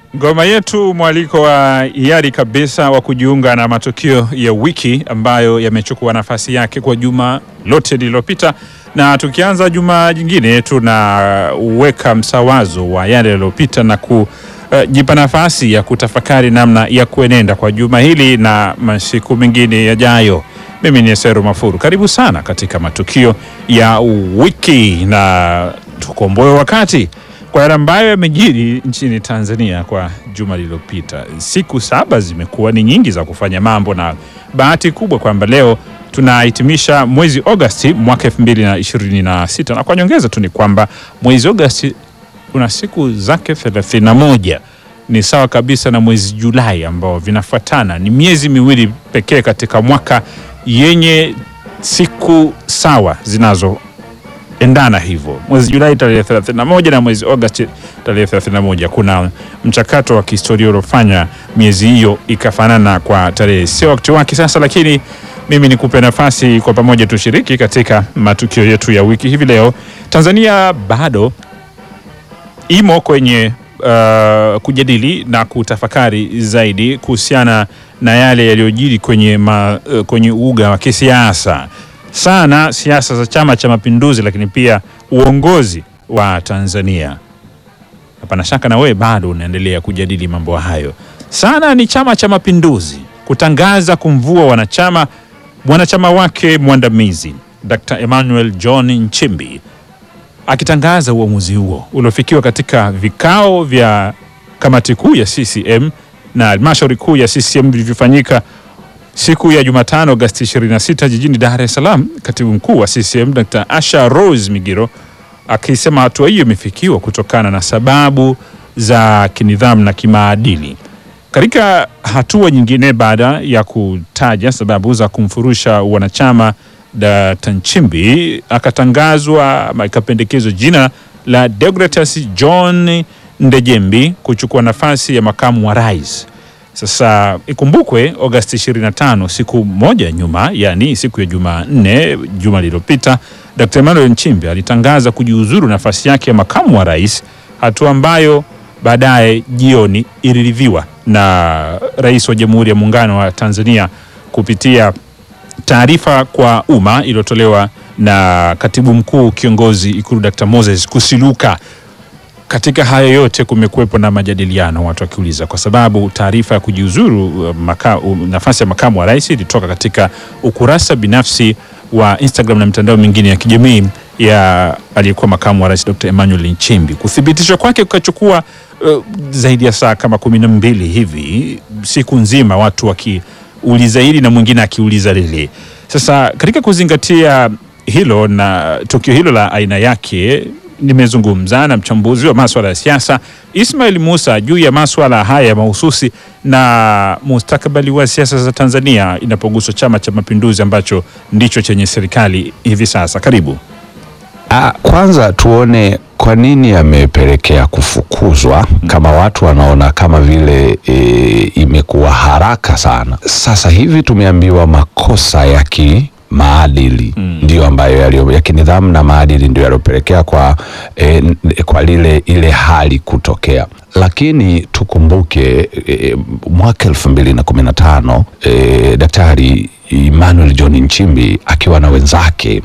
Ngoma yetu mwaliko wa hiari kabisa wa kujiunga na matukio ya wiki ambayo yamechukua nafasi yake kwa juma lote lililopita, na tukianza juma jingine tunaweka msawazo wa yale yaliyopita na kujipa nafasi ya kutafakari namna ya kuenenda kwa juma hili na masiku mengine yajayo. Mimi ni Seru Mafuru, karibu sana katika matukio ya wiki na tukomboe wakati kwa yale ambayo yamejiri nchini Tanzania kwa juma lililopita. Siku saba zimekuwa ni nyingi za kufanya mambo, na bahati kubwa kwamba leo tunahitimisha mwezi Agosti mwaka elfu mbili na ishirini na sita na kwa nyongeza tu ni kwamba mwezi Agosti una siku zake thelathini na moja ni sawa kabisa na mwezi Julai ambao vinafuatana. Ni miezi miwili pekee katika mwaka yenye siku sawa zinazo endana hivyo, mwezi Julai tarehe 31 na mwezi Agosti tarehe 31. Kuna mchakato wa kihistoria uliofanya miezi hiyo ikafanana kwa tarehe, sio wakati wake sasa, lakini mimi nikupe nafasi kwa pamoja tushiriki katika matukio yetu ya wiki hivi leo. Tanzania bado imo kwenye uh, kujadili na kutafakari zaidi kuhusiana na yale yaliyojiri kwenye, ma, uh, kwenye uga wa kisiasa sana siasa za Chama cha Mapinduzi, lakini pia uongozi wa Tanzania. Hapana shaka na wewe bado unaendelea kujadili mambo hayo. Sana ni Chama cha Mapinduzi kutangaza kumvua wanachama mwanachama wake mwandamizi Dr. Emmanuel John Nchimbi, akitangaza uamuzi huo uliofikiwa katika vikao vya kamati kuu ya CCM na halmashauri kuu ya CCM vilivyofanyika siku ya Jumatano Agosti 26 jijini Dar es Salaam. Katibu mkuu wa CCM Dr. Asha Rose Migiro akisema hatua hiyo imefikiwa kutokana na sababu za kinidhamu na kimaadili. Katika hatua nyingine, baada ya kutaja sababu za kumfurusha wanachama Dr. Nchimbi, akatangazwa ikapendekezwa jina la Deogratias John Ndejembi kuchukua nafasi ya makamu wa rais. Sasa ikumbukwe Agosti 25, siku moja nyuma, yani siku ya Jumanne juma lililopita, Dr. Emmanuel Nchimbi alitangaza kujiuzuru nafasi yake ya makamu wa rais, hatua ambayo baadaye jioni iliridhiwa na Rais wa Jamhuri ya Muungano wa Tanzania kupitia taarifa kwa umma iliyotolewa na Katibu Mkuu Kiongozi Ikulu Dr. Moses Kusiluka. Katika hayo yote kumekuwepo na majadiliano, watu wakiuliza, kwa sababu taarifa ya kujiuzuru maka, nafasi ya makamu wa rais ilitoka katika ukurasa binafsi wa Instagram na mitandao mingine ya kijamii ya aliyekuwa makamu wa rais Dr. Emmanuel Nchimbi. Kuthibitishwa kwake kukachukua uh, zaidi ya saa kama kumi na mbili hivi, siku nzima watu wakiuliza hili na mwingine akiuliza lile. Sasa katika kuzingatia hilo na tukio hilo la aina yake nimezungumza na mchambuzi wa maswala ya siasa Ismail Musa juu ya maswala haya mahususi na mustakabali wa siasa za Tanzania inapoguswa Chama cha Mapinduzi ambacho ndicho chenye serikali hivi sasa. Karibu. Ah, kwanza tuone kwa nini amepelekea kufukuzwa. Kama watu wanaona kama vile e, imekuwa haraka sana. Sasa hivi tumeambiwa makosa ya ki maadili mm. ndio ambayo yaliyo ya kinidhamu na maadili ndio yaliyopelekea kwa, e, kwa lile ile hali kutokea, lakini tukumbuke e, mwaka elfu mbili na kumi na tano e, Daktari Emmanuel John Nchimbi akiwa na wenzake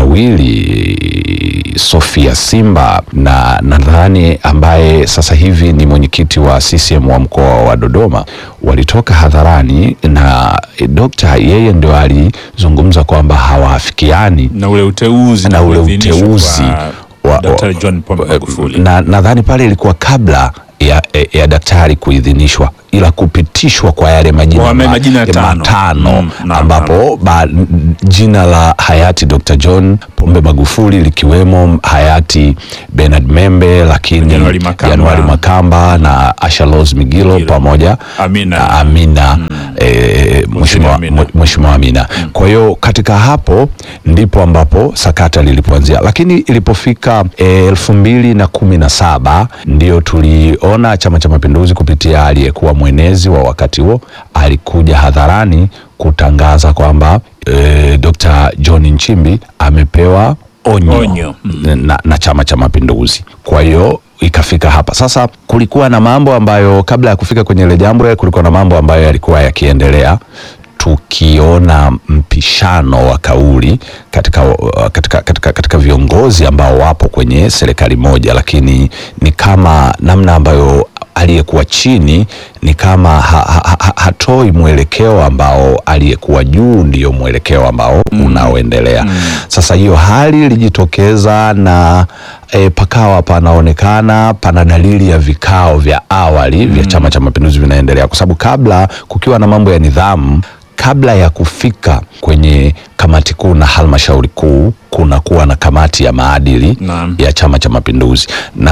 wawili Sofia Simba na nadhani ambaye sasa hivi ni mwenyekiti wa CCM wa mkoa wa Dodoma walitoka hadharani na e, dokta yeye ndio alizungumza kwamba hawaafikiani na ule uteuzi na ule uteuzi wa Daktari John Pombe Magufuli, na nadhani pale ilikuwa kabla ya, ya daktari kuidhinishwa ila kupitishwa kwa yale majina, ma, majina tano, matano mm, ambapo ba, jina la hayati Dr. John Pombe Magufuli likiwemo hayati Bernard Membe, lakini Januari Makamba, Januari Makamba na Asha Rose Migiro, Migiro pamoja Amina, Amina mm. e, Mheshimiwa Amina, Amina. Mm. Kwa hiyo katika hapo ndipo ambapo sakata lilipoanzia, lakini ilipofika elfu mbili na kumi na saba ndio tuliona Chama cha Mapinduzi kupitia aliyekuwa mwenezi wa wakati huo alikuja hadharani kutangaza kwamba e, Dr. John Nchimbi amepewa onyo, Onyo. na, na Chama cha Mapinduzi. Kwa hiyo ikafika hapa sasa. Kulikuwa na mambo ambayo kabla ya kufika kwenye ile jambo, kulikuwa na mambo ambayo yalikuwa yakiendelea tukiona mpishano wa kauli katika, katika, katika, katika viongozi ambao wapo kwenye serikali moja, lakini ni kama namna ambayo aliyekuwa chini ni kama ha, ha, ha, hatoi mwelekeo ambao aliyekuwa juu ndiyo mwelekeo ambao mm. unaoendelea mm. Sasa hiyo hali ilijitokeza na e, pakawa panaonekana pana dalili ya vikao vya awali mm. vya Chama cha Mapinduzi vinaendelea, kwa sababu kabla kukiwa na mambo ya nidhamu kabla ya kufika kwenye kamati kuu na halmashauri kuu kunakuwa na kamati ya maadili na ya Chama cha Mapinduzi na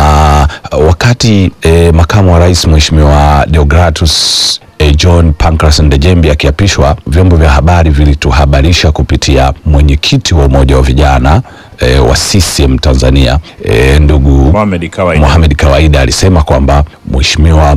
wakati e, makamu wa rais Mheshimiwa Deogratus e, John Pancras Ndejembi akiapishwa, vyombo vya habari vilituhabarisha kupitia mwenyekiti wa umoja wa vijana e, wa CCM Tanzania e, ndugu Mohamed Kawaida Mohamed Kawaida alisema kwamba mheshimiwa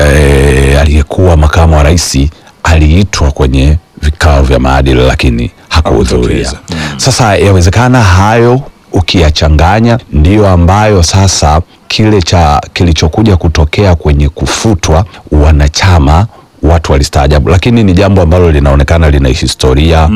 e, aliyekuwa makamu wa rais aliitwa kwenye vikao vya maadili lakini hakuhudhuria. Hakutokeza. Sasa yawezekana hayo ukiyachanganya ndiyo ambayo sasa kile cha kilichokuja kutokea kwenye kufutwa wanachama watu walistaajabu, lakini ni jambo ambalo linaonekana lina historia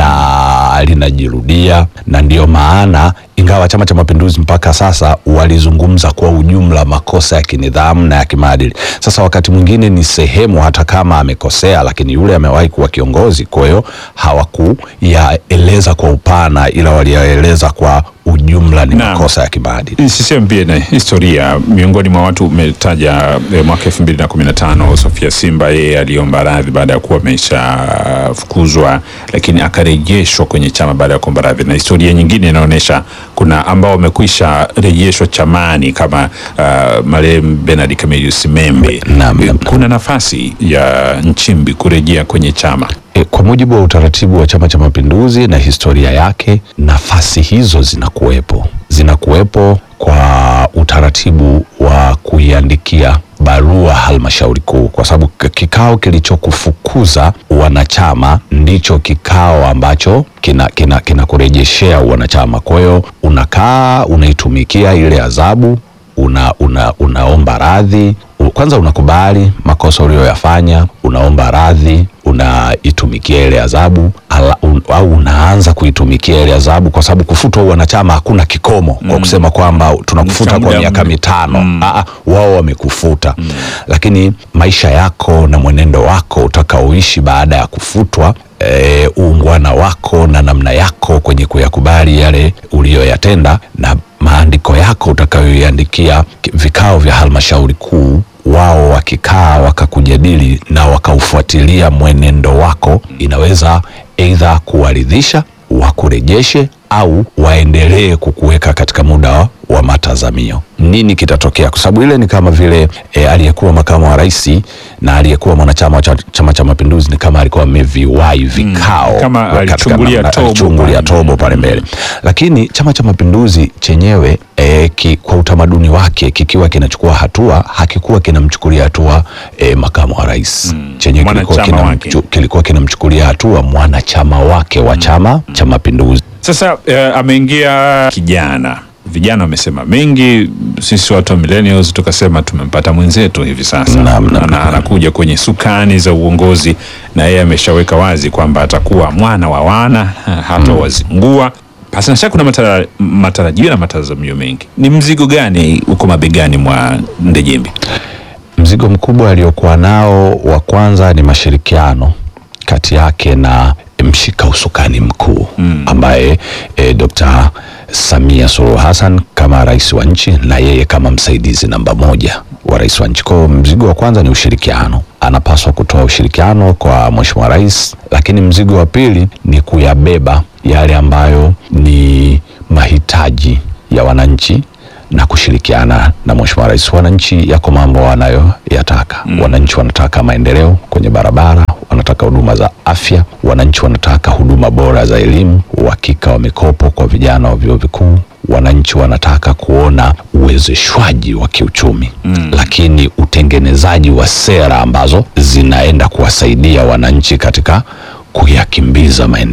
na linajirudia, na ndiyo maana ingawa Chama cha Mapinduzi mpaka sasa walizungumza kwa ujumla makosa ya kinidhamu na ya kimaadili. Sasa wakati mwingine ni sehemu, hata kama amekosea, lakini yule amewahi kuwa kiongozi, kwa hiyo hawakuyaeleza kwa upana, ila waliyaeleza kwa ujumla ni Naam. makosa ya kimaadili. CCM pia na historia. Miongoni mwa watu umetaja eh, mwaka elfu mbili na kumi na tano Sofia Simba, yeye aliomba radhi baada ya kuwa ameshafukuzwa, lakini akarejeshwa kwenye chama baada ya kuomba radhi, na historia nyingine inaonyesha kuna ambao wamekwisha rejeshwa chamani kama uh, marehemu Bernard Camillus Membe. Naam, naam. Kuna nafasi ya Nchimbi kurejea kwenye chama E, kwa mujibu wa utaratibu wa Chama cha Mapinduzi na historia yake, nafasi hizo zinakuwepo, zinakuwepo kwa utaratibu wa kuiandikia barua halmashauri kuu, kwa sababu k- kikao kilichokufukuza wanachama ndicho kikao ambacho kina kina kinakurejeshea wanachama. Kwa hiyo unakaa unaitumikia ile adhabu una, una, unaomba radhi U- kwanza, unakubali makosa uliyoyafanya, unaomba radhi, unaitumikia ile adhabu ala- un, au unaanza kuitumikia ile adhabu, kwa sababu kufutwa wanachama hakuna kikomo kwa kusema kwamba tunakufuta Cha kwa muda miaka mre- mitano. Aa, wao wamekufuta, lakini maisha yako na mwenendo wako utakaoishi baada ya kufutwa e, uungwana wako na namna yako kwenye kuyakubali yale uliyoyatenda na maandiko yako utakayoiandikia ki- vikao vya halmashauri kuu, wao wakikaa wakakujadili na wakaufuatilia mwenendo wako, inaweza aidha kuwaridhisha, wakurejeshe au waendelee kukuweka katika muda wa, wa matazamio. Nini kitatokea? Kwa sababu ile ni kama vile e, aliyekuwa makamu wa rais na aliyekuwa mwanachama wa cha- Chama cha Mapinduzi ni kama alikuwa ameviwahi vikao Kama katika alichungulia namna- tobo alichungulia pale. tobo pale mbele, lakini Chama cha Mapinduzi chenyewe e, ki, kwa utamaduni wake kikiwa kinachukua hatua hakikuwa kinamchukulia hatua e, makamu wa rais chenyewe kilikuwa, Mwanachama wake. kinamchu, kilikuwa kinamchukulia hatua mwanachama wake wa Chama cha Mapinduzi. Sasa eh, ameingia kijana, vijana wamesema mengi. Sisi watu wa millennials tukasema tumempata mwenzetu hivi sasa, Naam, naam, Ana- naam. anakuja kwenye sukani za uongozi, na yeye ameshaweka wazi kwamba atakuwa mwana wa wana, hata wazingua. Pasina shaka kuna matara, matarajio na matazamio mengi. Ni mzigo gani uko mabegani mwa Ndejembi? Mzigo mkubwa aliokuwa nao wa kwanza ni mashirikiano kati yake na mshika usukani mkuu ambaye e, Dr. Samia Suluhu Hassan kama rais wa nchi na yeye kama msaidizi namba moja wa rais wa nchi. Kwa hiyo mzigo wa kwanza ni ushirikiano, anapaswa kutoa ushirikiano kwa mheshimiwa rais, lakini mzigo wa pili ni kuyabeba yale ambayo ni mahitaji ya wananchi na kushirikiana na mheshimiwa rais. Wananchi yako mambo wanayoyataka. Wananchi wanataka maendeleo kwenye barabara, wanataka huduma za afya, wananchi wanataka huduma bora za elimu, uhakika wa mikopo kwa vijana wa vyuo vikuu, wananchi wanataka kuona uwezeshwaji wa kiuchumi lakini utengenezaji wa sera ambazo zinaenda kuwasaidia wananchi katika kuyakimbiza maendeleo.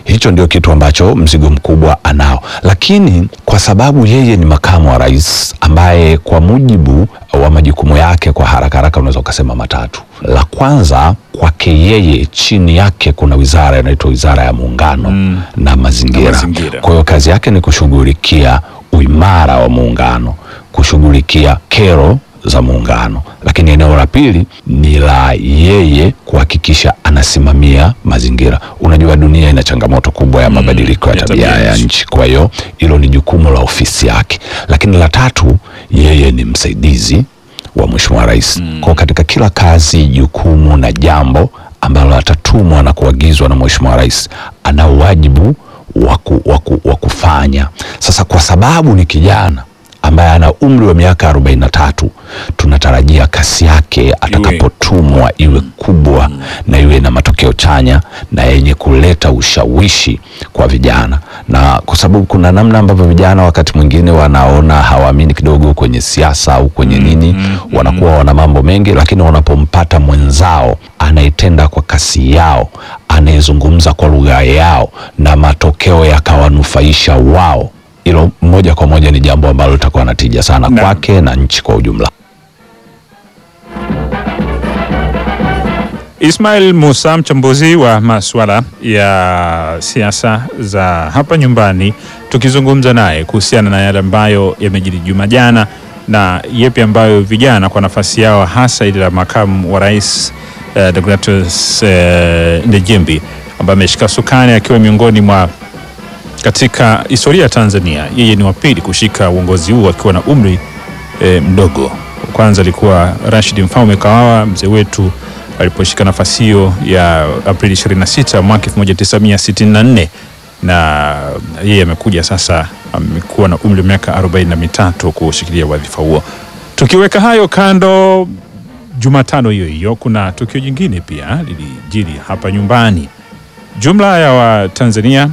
Hicho ndio kitu ambacho mzigo mkubwa anao, lakini kwa sababu yeye ni makamu wa rais ambaye kwa mujibu wa majukumu yake, kwa haraka haraka unaweza ukasema matatu. La kwanza kwake yeye, chini yake kuna wizara inaitwa wizara ya muungano Mm. na mazingira. Na mazingira. Kwa hiyo kazi yake ni kushughulikia uimara wa muungano, kushughulikia kero za muungano, lakini eneo la pili ni la yeye kuhakikisha anasimamia mazingira. Unajua dunia ina changamoto kubwa ya mabadiliko ya ya tabia tabia ya nchi. nchi, kwa hiyo hilo ni jukumu la ofisi yake. Lakini la tatu, yeye ni msaidizi wa mheshimiwa rais. Kwa katika kila kazi, jukumu na jambo ambalo atatumwa na kuagizwa na mheshimiwa rais, ana wajibu wa ku- wa ku- wa kufanya. Sasa kwa sababu ni kijana ambaye ana umri wa miaka 43 tunatarajia kasi yake atakapotumwa iwe kubwa na iwe na matokeo chanya na yenye kuleta ushawishi kwa vijana, na kwa sababu kuna namna ambavyo vijana wakati mwingine wanaona hawaamini kidogo kwenye siasa au kwenye nini, wanakuwa wana mambo mengi, lakini wanapompata mwenzao anayetenda kwa kasi yao, anayezungumza kwa lugha yao na matokeo yakawanufaisha wao hilo moja kwa moja ni jambo ambalo litakuwa na tija sana Naam. kwake na nchi kwa ujumla. Ismail Musa, mchambuzi wa masuala ya siasa za hapa nyumbani, tukizungumza naye kuhusiana na yale ambayo yamejiri juma jana na yepi ambayo vijana kwa nafasi yao hasa ile la makamu wa rais eh, Deogratius eh, Ndejembi ambaye ameshika sukani akiwa miongoni mwa katika historia ya Tanzania, yeye ni wa pili kushika uongozi huu akiwa na umri e, mdogo. Kwanza alikuwa Rashid Mfaume Kawawa, mzee wetu aliposhika nafasi hiyo ya Aprili 26 mwaka 1964 na yeye amekuja sasa, amekuwa na umri wa miaka 43 kushikilia wadhifa huo. Tukiweka hayo kando, Jumatano hiyo hiyo kuna tukio jingine pia lilijiri hapa nyumbani. Jumla ya Watanzania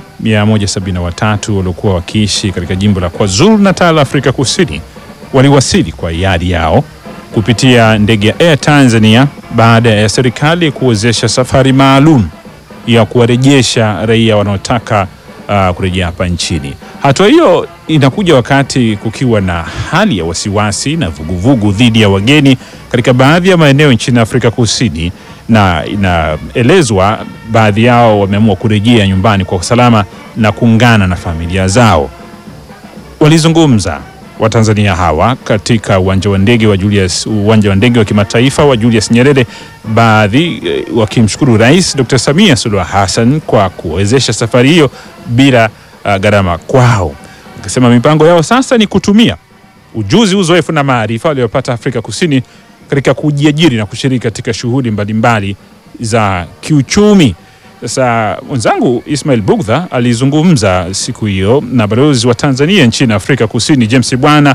173 waliokuwa wakiishi katika jimbo la KwaZulu Natal, Afrika Kusini, waliwasili kwa hiari yao kupitia ndege ya Air Tanzania baada ya serikali kuwezesha safari maalum ya kuwarejesha raia wanaotaka uh, kurejea hapa nchini. Hatua hiyo inakuja wakati kukiwa na hali ya wasiwasi na vuguvugu dhidi ya wageni katika baadhi ya maeneo nchini Afrika Kusini, na inaelezwa baadhi yao wameamua kurejea nyumbani kwa usalama na kuungana na familia zao. Walizungumza Watanzania hawa katika uwanja wa ndege wa Julius, uwanja wa ndege wa kimataifa wa Julius Nyerere, baadhi eh, wakimshukuru Rais Dr. Samia Suluhu Hassan kwa kuwezesha safari hiyo bila uh, gharama kwao. Wakisema mipango yao sasa ni kutumia ujuzi, uzoefu na maarifa waliopata Afrika Kusini katika kujiajiri na kushiriki katika shughuli mbalimbali za kiuchumi. Sasa mwenzangu Ismail Bugdha alizungumza siku hiyo na balozi wa Tanzania nchini Afrika Kusini James Bwana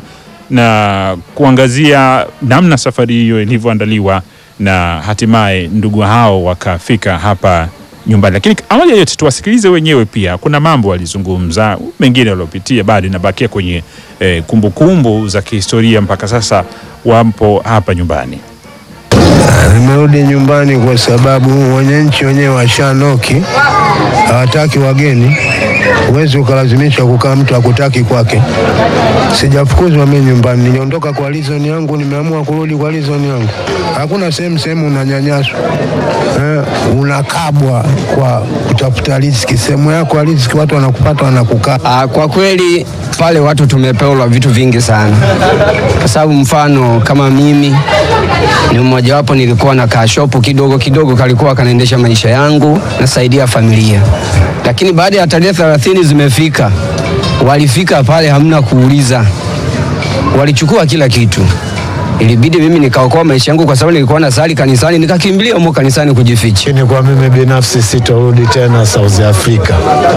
na kuangazia namna safari hiyo ilivyoandaliwa na hatimaye ndugu hao wakafika hapa nyumbani. Lakini awali ya yote tuwasikilize wenyewe pia, kuna mambo walizungumza, mengine waliopitia bado inabakia kwenye eh, kumbukumbu za kihistoria mpaka sasa wapo hapa nyumbani. Nimerudi nyumbani kwa sababu wananchi wenyewe washanoki, hawataki wageni. Huwezi ukalazimisha kukaa mtu akutaki kwake. Sijafukuzwa mimi nyumbani, niliondoka kwa reason yangu, nimeamua kurudi kwa reason yangu. Hakuna sehemu sehemu unanyanyaswa, eh, unakabwa kwa kutafuta riziki. Sehemu yako ya riziki watu wanakupata wanakukaa. Ah, kwa kweli pale watu tumepewa vitu vingi sana, kwa sababu mfano kama mimi ni mmojawapo, nilikuwa na kashopu kidogo kidogo, kalikuwa kanaendesha maisha yangu, nasaidia familia. Lakini baada ya tarehe thelathini zimefika, walifika pale, hamna kuuliza, walichukua kila kitu. Ilibidi mimi nikaokoa maisha yangu, kwa sababu nilikuwa nasali kanisani, nikakimbilia humo kanisani kujificha. Lakini kwa mimi binafsi sitorudi tena South Africa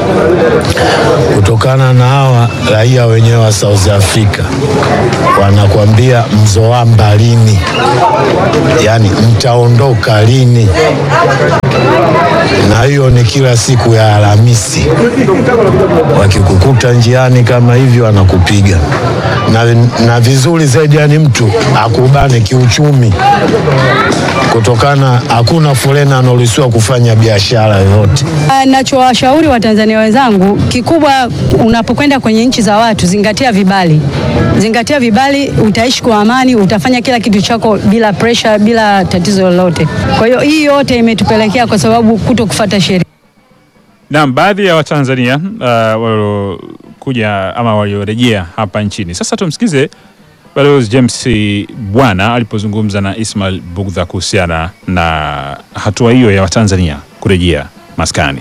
kutokana na hawa raia wenyewe wa South Africa wanakuambia mzoamba lini, yaani mtaondoka lini, na hiyo ni kila siku ya Alhamisi. Wakikukuta njiani kama hivyo, wanakupiga na, na vizuri zaidi, yani mtu aku wakubane kiuchumi, kutokana hakuna fulena anaruhusiwa kufanya biashara yoyote. Nachowashauri Watanzania wenzangu, kikubwa unapokwenda kwenye nchi za watu, zingatia vibali, zingatia vibali, utaishi kwa amani, utafanya kila kitu chako bila pressure, bila tatizo lolote. Kwa hiyo hii yote imetupelekea kwa sababu kuto kufuata sheria. Naam, baadhi ya Watanzania uh, waliokuja ama waliorejea hapa nchini. Sasa tumsikize Balozi James Bwana alipozungumza na Ismail Bugdha kuhusiana na hatua hiyo ya Watanzania kurejea maskani.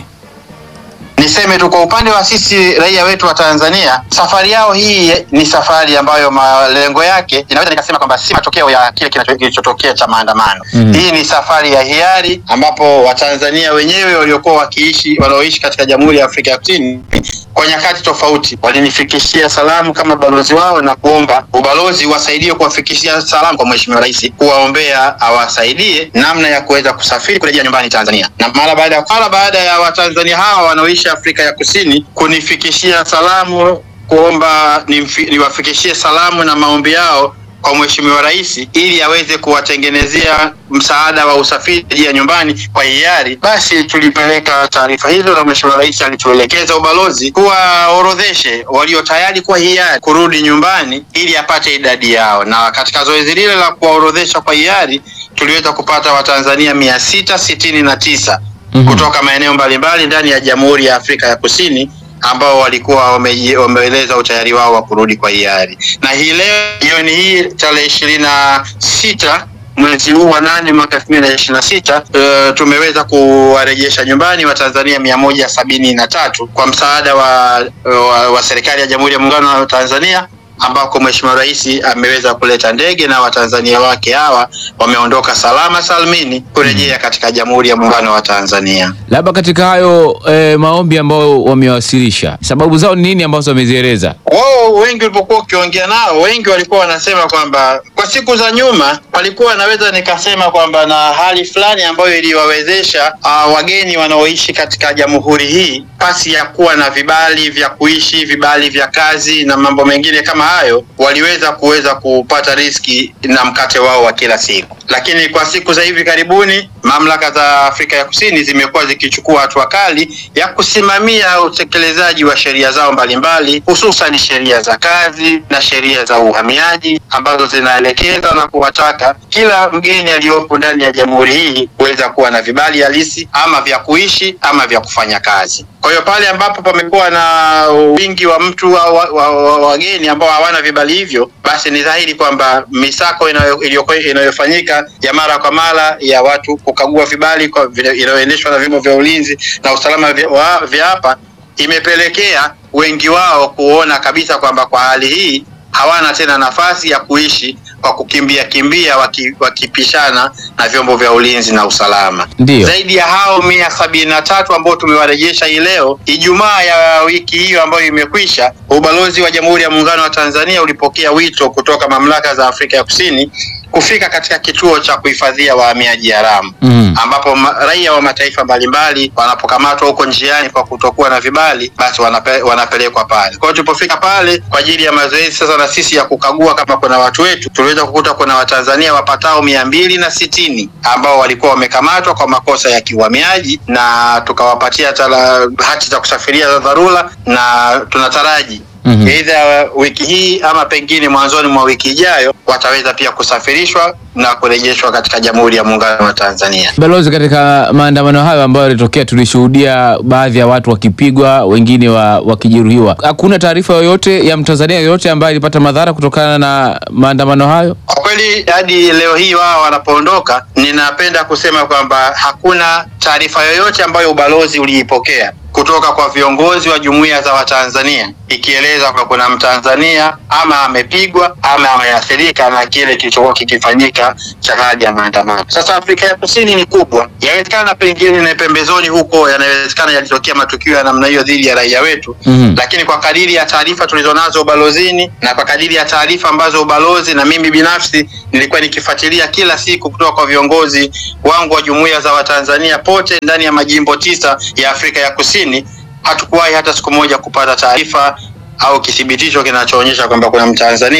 Niseme tu kwa upande wa sisi raia wetu wa Tanzania, safari yao hii ni safari ambayo malengo yake inaweza nikasema kwamba si matokeo ya kile kinacho- kilichotokea cha maandamano. Hii ni safari ya hiari ambapo Watanzania wenyewe waliokuwa wakiishi wanaoishi katika Jamhuri ya Afrika ya Kusini kwa nyakati tofauti walinifikishia salamu kama balozi wao na kuomba ubalozi wasaidie kuwafikishia salamu kwa Mheshimiwa Rais, kuwaombea awasaidie namna ya kuweza kusafiri kurejea nyumbani Tanzania. Na mara baada ya mara baada ya Watanzania hawa wanaoishi Afrika ya Kusini kunifikishia salamu kuomba nimfi- niwafikishie salamu na maombi yao kwa Mheshimiwa Rais ili aweze kuwatengenezea msaada wa usafiri ya nyumbani kwa hiari, basi tulipeleka taarifa hizo na Mheshimiwa Rais alituelekeza ubalozi kuwaorodheshe walio tayari kwa hiari kurudi nyumbani ili apate idadi yao, na katika zoezi lile la kuwaorodhesha kwa hiari tuliweza kupata Watanzania mia sita sitini na tisa kutoka maeneo mbalimbali ndani ya Jamhuri ya Afrika ya Kusini ambao walikuwa wameji- wameeleza utayari wao wa kurudi kwa hiari, na hii leo jioni hii tarehe ishirini na sita mwezi huu wa nane mwaka elfu mbili na ishirini na sita uh, tumeweza kuwarejesha nyumbani Watanzania mia moja sabini na tatu kwa msaada wa, wa, wa serikali ya Jamhuri ya Muungano wa Tanzania ambako Mheshimiwa Rais ameweza kuleta ndege na Watanzania wake hawa wameondoka salama salmini kurejea katika Jamhuri ya Muungano wa Tanzania. Labda katika hayo eh, maombi ambayo wamewasilisha, sababu zao ni nini ambazo wamezieleza? wao wengi ulipokuwa ukiongea nao, wengi walikuwa wanasema kwamba kwa siku za nyuma walikuwa naweza nikasema kwamba na hali fulani ambayo iliwawezesha uh, wageni wanaoishi katika jamhuri hii pasi ya kuwa na vibali vya kuishi, vibali vya kazi na mambo mengine kama hayo, waliweza kuweza kupata riski na mkate wao wa kila siku. Lakini kwa siku za hivi karibuni, mamlaka za Afrika ya Kusini zimekuwa zikichukua hatua kali ya kusimamia utekelezaji wa sheria zao mbalimbali, hususan sheria za kazi na sheria za uhamiaji ambazo zinaelekeza na kuwataka kila mgeni aliyopo ndani ya jamhuri hii kuweza kuwa na vibali halisi ama vya kuishi ama vya kufanya kazi. Kwa hiyo pale ambapo pamekuwa na wingi wa mtu au wa- wa- wa- wageni ambao hawana vibali hivyo, basi ni dhahiri kwamba misako inayo- iliyokuwa- inayofanyika ya mara kwa mara ya watu kukagua vibali kwa vile- inayoendeshwa na vyombo vya ulinzi na usalama vya wa- vya hapa imepelekea wengi wao kuona kabisa kwamba kwa hali hii hawana tena nafasi ya kuishi kwa kukimbia kimbia waki, wakipishana na vyombo vya ulinzi na usalama. Ndiyo. Zaidi ya hao mia sabini na tatu ambao tumewarejesha hii leo, Ijumaa ya wiki hiyo ambayo imekwisha, ubalozi wa Jamhuri ya Muungano wa Tanzania ulipokea wito kutoka mamlaka za Afrika ya Kusini kufika katika kituo cha kuhifadhia wahamiaji haramu Mm. ambapo ma- raia wa mataifa mbalimbali wanapokamatwa huko njiani kwa kutokuwa na vibali basi wanape, wanapelekwa pale. Kwa hiyo tulipofika pale kwa ajili ya mazoezi sasa na sisi ya kukagua kama kuna watu wetu, tuliweza kukuta kuna Watanzania wapatao mia mbili na sitini ambao walikuwa wamekamatwa kwa makosa ya kiuhamiaji na tukawapatia tala, hati za kusafiria za dharura na tunataraji Mhm. Aidha wiki hii ama pengine mwanzoni mwa wiki ijayo wataweza pia kusafirishwa na kurejeshwa katika Jamhuri ya Muungano wa Tanzania. Balozi, katika maandamano hayo ambayo yalitokea, tulishuhudia baadhi ya watu wakipigwa, wengine wa, wakijeruhiwa. Hakuna taarifa yoyote ya Mtanzania yoyote ambaye alipata madhara kutokana na maandamano hayo? Kwa kweli hadi leo hii wao wanapoondoka, ninapenda kusema kwamba hakuna taarifa yoyote ambayo ubalozi uliipokea kutoka kwa viongozi wa jumuiya za Watanzania ikieleza kwamba kuna Mtanzania ama amepigwa ama ameathirika na kile kilichokuwa kikifanyika cha hali ya maandamano. Sasa Afrika ya Kusini ni kubwa, yawezekana pengine na pembezoni huko yanawezekana yalitokea matukio ya namna hiyo dhidi ya raia wetu Mhm. lakini kwa kadiri ya taarifa tulizonazo ubalozini na kwa kadiri ya taarifa ambazo ubalozi na mimi binafsi nilikuwa nikifuatilia kila siku kutoka kwa viongozi wangu wa jumuiya za Watanzania pote ndani ya majimbo tisa ya Afrika ya Kusini, hatukuwahi hata siku moja kupata taarifa au kithibitisho kinachoonyesha kwamba kuna Mtanzania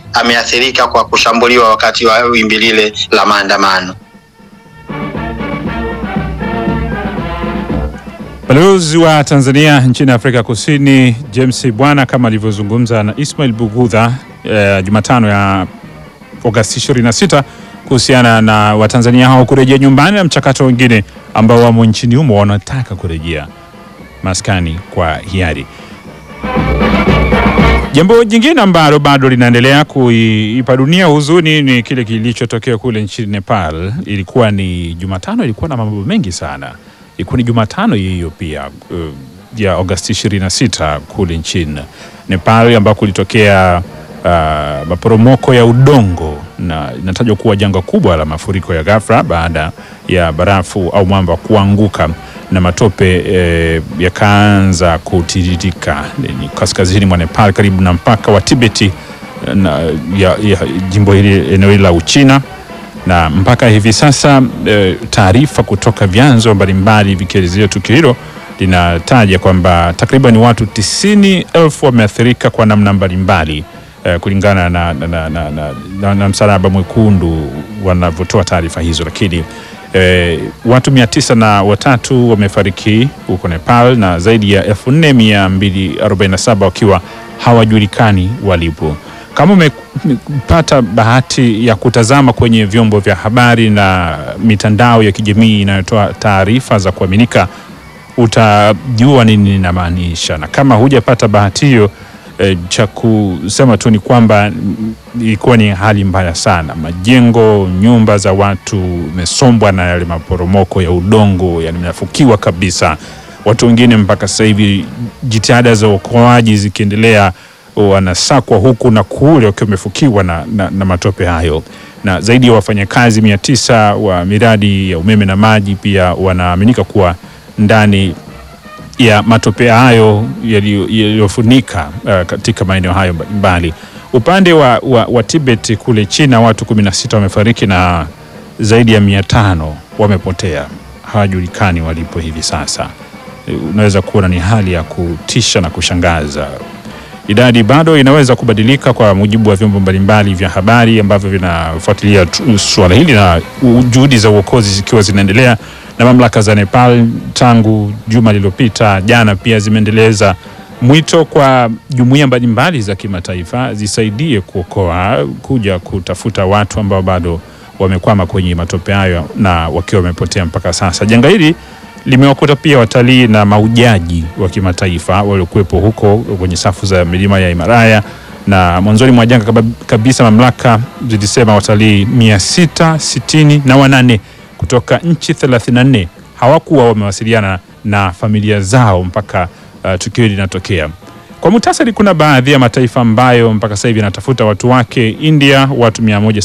ameathirika kwa kushambuliwa wakati wa wimbi lile la maandamano. Balozi wa Tanzania nchini Afrika Kusini James Bwana kama alivyozungumza na Ismail Bugudha eh, Jumatano ya Agosti 26 kuhusiana na Watanzania hao kurejea nyumbani na mchakato wengine ambao wamo nchini humo wanataka kurejea maskani kwa hiari. Jambo jingine ambalo bado linaendelea kuipa dunia huzuni ni kile kilichotokea kule nchini Nepal. Ilikuwa ni Jumatano, ilikuwa na mambo mengi sana. Ilikuwa ni Jumatano hiyo pia uh, ya Agosti 26 kule nchini Nepal ambako kulitokea uh, maporomoko ya udongo na inatajwa kuwa janga kubwa la mafuriko ya ghafla baada ya barafu au mwamba kuanguka na matope eh, yakaanza kutiririka ni kaskazini mwa Nepal karibu na mpaka wa Tibeti na, ya, ya jimbo hili eneo hili la Uchina na mpaka hivi sasa e, taarifa kutoka vyanzo mbalimbali vikielezea tukio hilo linataja kwamba takriban watu tisini elfu wameathirika kwa namna mbalimbali e, kulingana na, na, na, na, na, na, na Msalaba Mwekundu wanavyotoa taarifa hizo, lakini e, watu mia tisa na watatu wamefariki huko Nepal na zaidi ya elfu nne mia mbili arobaini na saba wakiwa hawajulikani walipo. Kama umepata bahati ya kutazama kwenye vyombo vya habari na mitandao ya kijamii inayotoa taarifa za kuaminika, utajua nini ninamaanisha, na kama hujapata bahati hiyo e, cha kusema tu ni kwamba mm, ilikuwa ni hali mbaya sana. Majengo, nyumba za watu imesombwa na yale maporomoko ya udongo, yani imefukiwa kabisa. Watu wengine mpaka sasa hivi jitihada za uokoaji zikiendelea wanasakwa huku na kule wakiwa wamefukiwa na, na, na matope hayo, na zaidi ya wafanyakazi mia tisa wa miradi ya umeme na maji pia wanaaminika kuwa ndani ya matope hayo yaliyofunika uh, katika maeneo hayo mbalimbali. Upande wa, wa, wa Tibet kule China watu 16 wamefariki na zaidi ya mia tano wamepotea, hawajulikani walipo hivi sasa. Unaweza kuona ni hali ya kutisha na kushangaza. Idadi bado inaweza kubadilika kwa mujibu wa vyombo mbalimbali vya habari ambavyo vinafuatilia tu- suala hili na u- juhudi za uokozi zikiwa zinaendelea, na mamlaka za Nepal tangu juma lililopita, jana pia zimeendeleza mwito kwa jumuiya mbalimbali za kimataifa zisaidie kuokoa, kuja kutafuta watu ambao bado wamekwama kwenye matope hayo na wakiwa wamepotea mpaka sasa. Janga hili limewakuta pia watalii na maujaji wa kimataifa waliokuwepo huko kwenye safu za milima ya Himalaya, na mwanzoni mwa janga kaba- kabisa mamlaka zilisema watalii mia sita sitini na wanane kutoka nchi 34 hawakuwa wamewasiliana na familia zao mpaka uh, tukio hili linatokea. Kwa muhtasari, kuna baadhi ya mataifa ambayo mpaka sasa hivi yanatafuta watu wake: India watu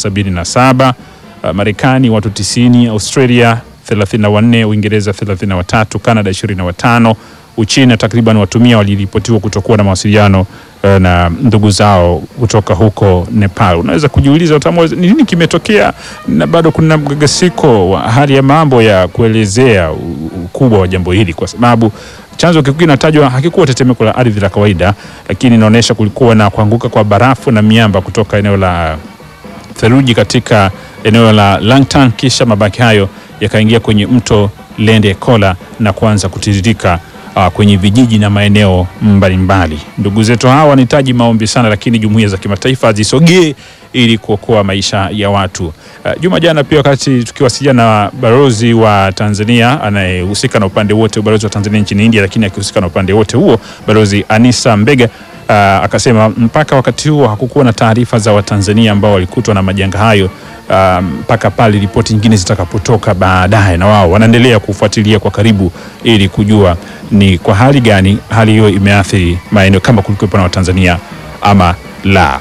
177, uh, Marekani watu 90, Australia 34, Uingereza 33, Canada 25, Uchina takriban watu mia waliripotiwa kutokuwa na mawasiliano eh, na ndugu zao kutoka huko Nepal. Unaweza kujiuliza utamu, ni nini kimetokea, na bado kuna mgagasiko wa hali ya mambo ya kuelezea u- ukubwa wa jambo hili, kwa sababu chanzo kikuu kinatajwa hakikuwa tetemeko la ardhi la kawaida, lakini inaonyesha kulikuwa na kuanguka kwa barafu na miamba kutoka eneo la theluji katika eneo la Langtan, kisha mabaki hayo yakaingia kwenye mto Lende Kola na kuanza kutiririka uh, kwenye vijiji na maeneo mbalimbali. Ndugu zetu hawa wanahitaji maombi sana, lakini jumuiya za kimataifa zisogee ili kuokoa maisha ya watu. Uh, juma jana pia wakati tukiwasiliana na balozi wa Tanzania anayehusika na upande wote, balozi wa Tanzania nchini India, lakini akihusika na upande wote huo, balozi Anisa Mbega uh, akasema mpaka wakati huo hakukuwa na taarifa za Watanzania ambao walikutwa na majanga hayo uh, mpaka pale ripoti nyingine zitakapotoka baadaye, na wao wanaendelea kufuatilia kwa karibu ili kujua ni kwa hali gani hali hiyo imeathiri maeneo kama kulikuwepo na Watanzania ama la.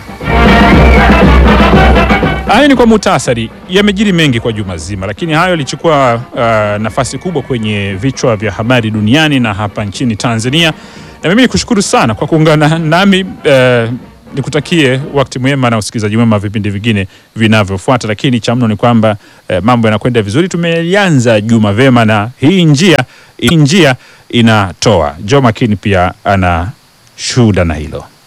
Hayo ni kwa muhtasari, yamejiri mengi kwa juma zima, lakini hayo yalichukua uh, nafasi kubwa kwenye vichwa vya habari duniani na hapa nchini Tanzania. Na mimi nikushukuru sana kwa kuungana nami uh, nikutakie wakati mwema na usikilizaji mwema wa vipindi vingine vinavyofuata, lakini cha mno ni kwamba uh, mambo yanakwenda vizuri. Tumelianza juma vema na hii njia, hii njia inatoa. Joe Makini pia ana shuhuda na hilo.